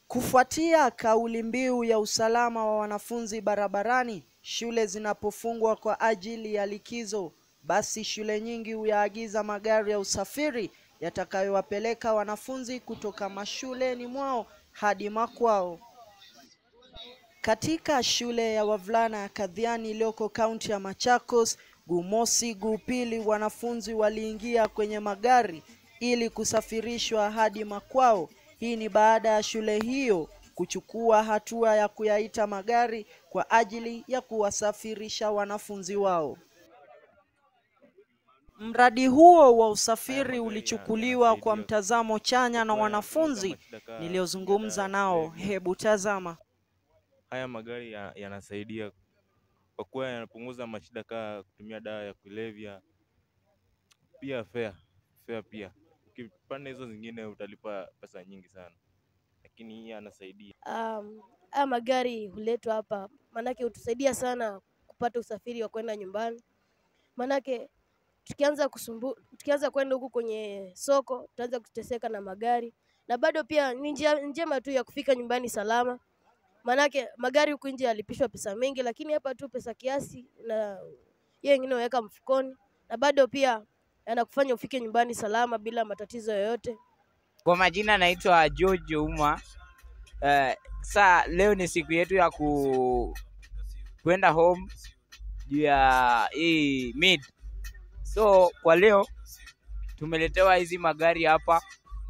Kufuatia kauli mbiu ya usalama wa wanafunzi barabarani shule zinapofungwa kwa ajili ya likizo, basi shule nyingi huyaagiza magari ya usafiri yatakayowapeleka wanafunzi kutoka mashuleni mwao hadi makwao. Katika shule ya wavulana ya Kadhiani iliyoko kaunti ya Machakos, guu mosi, guu pili, wanafunzi waliingia kwenye magari ili kusafirishwa hadi makwao. Hii ni baada ya shule hiyo kuchukua hatua ya kuyaita magari kwa ajili ya kuwasafirisha wanafunzi wao. Mradi huo wa usafiri ulichukuliwa kwa mtazamo chanya na wanafunzi niliozungumza nao. Hebu tazama. Haya magari ya- yanasaidia kwa kuwa yanapunguza mashida kaa kutumia dawa ya kulevya, pia fare fare pia. Ukipanda hizo zingine utalipa pesa nyingi sana, lakini hii yanasaidia. Um, haya magari huletwa hapa, maanake hutusaidia sana kupata usafiri wa kwenda nyumbani. Maanake tukianza kusumbu, tukianza kwenda huku kwenye soko tutaanza kuteseka na magari, na bado pia ni njia njema tu ya kufika nyumbani salama. Maanake magari huku nje yalipishwa pesa mingi, lakini hapa tu pesa kiasi, na hiyo ingine unaweka mfukoni, na bado pia yanakufanya ufike nyumbani salama bila matatizo yoyote. Kwa majina naitwa George Uma. Uh, saa leo ni siku yetu ya ku kwenda home juu ya hii mid. So kwa leo tumeletewa hizi magari hapa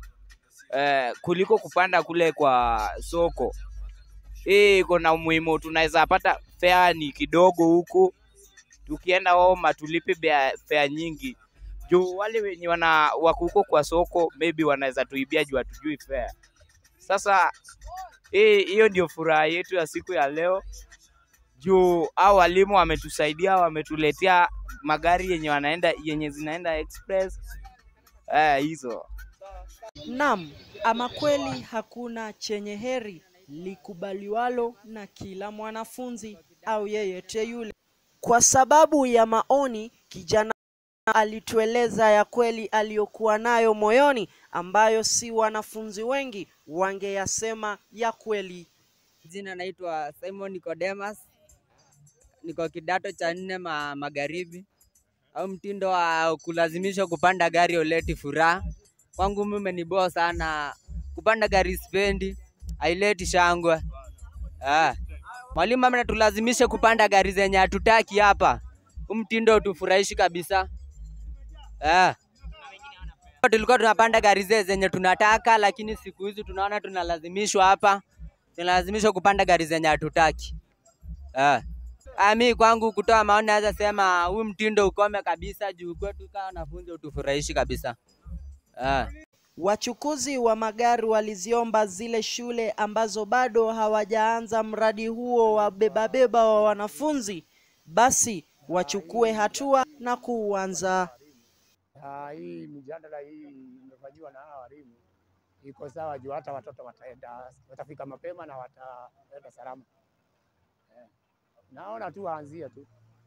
uh, kuliko kupanda kule kwa soko. Hii iko na umuhimu, tunaweza pata fare ni kidogo huku, tukienda home hatulipi bea- fare nyingi juu wale wenye wana wako huko kwa soko maybe wanaweza tuibia juu hatujui fare. Sasa hii hiyo ndio furaha yetu ya siku ya leo, juu hao walimu wametusaidia, wametuletea magari yenye wanaenda yenye zinaenda express eh, hizo Naam, ama kweli hakuna chenye heri likubaliwalo na kila mwanafunzi au yeyote yule. Kwa sababu ya maoni, kijana alitueleza ya kweli aliyokuwa nayo moyoni, ambayo si wanafunzi wengi wangeyasema ya kweli. Jina naitwa Simon Nicodemus, niko kidato cha nne ma magharibi. Au mtindo wa kulazimishwa kupanda gari uleti furaha kwangu, mimi umeniboa sana. Kupanda gari spendi, haileti shangwe. Ah, mwalimu ametulazimisha kupanda gari zenye hatutaki hapa. Huu mtindo utufurahishi kabisa. Ah. Tulikuwa tunapanda gari zile zenye tunataka, lakini siku hizi tunaona tunalazimishwa hapa tunalazimishwa kupanda gari zenye hatutaki. Ah. Ah, mi kwangu kutoa maoni naweza sema huu mtindo ukome kabisa juu kwetu kama wanafunzi utufurahishi kabisa. Ah. Wachukuzi wa magari waliziomba zile shule ambazo bado hawajaanza mradi huo wa bebabeba wa wanafunzi basi wachukue hatua na kuuanza. Ah, hii mijadala hii imefanyiwa na hawa walimu iko sawa juu hata watoto wataenda watafika mapema na wataenda salama. Eh, naona tu waanzie tu.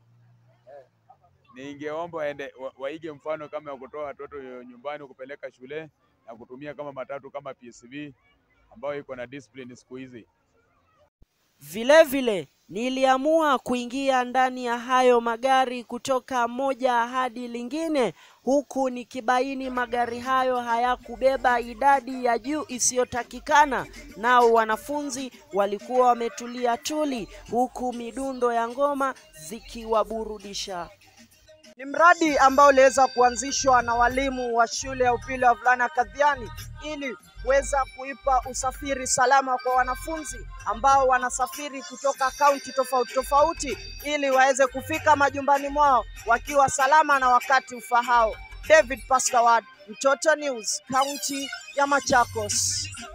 Ningeomba waende wa- waige mfano kama ya kutoa watoto nyumbani kupeleka shule na kutumia kama matatu kama PSV ambayo iko na discipline siku hizi. Vile vile niliamua kuingia ndani ya hayo magari kutoka moja hadi lingine, huku nikibaini magari hayo hayakubeba idadi ya juu isiyotakikana. Nao wanafunzi walikuwa wametulia tuli, huku midundo ya ngoma zikiwaburudisha. Ni mradi ambao uliweza kuanzishwa na walimu wa shule ya upili ya wavulana Kadhiani ili kuweza kuipa usafiri salama kwa wanafunzi ambao wanasafiri kutoka kaunti tofauti tofauti ili waweze kufika majumbani mwao wakiwa salama na wakati ufahao. David Pastawad, Mtoto News, kaunti ya Machakos.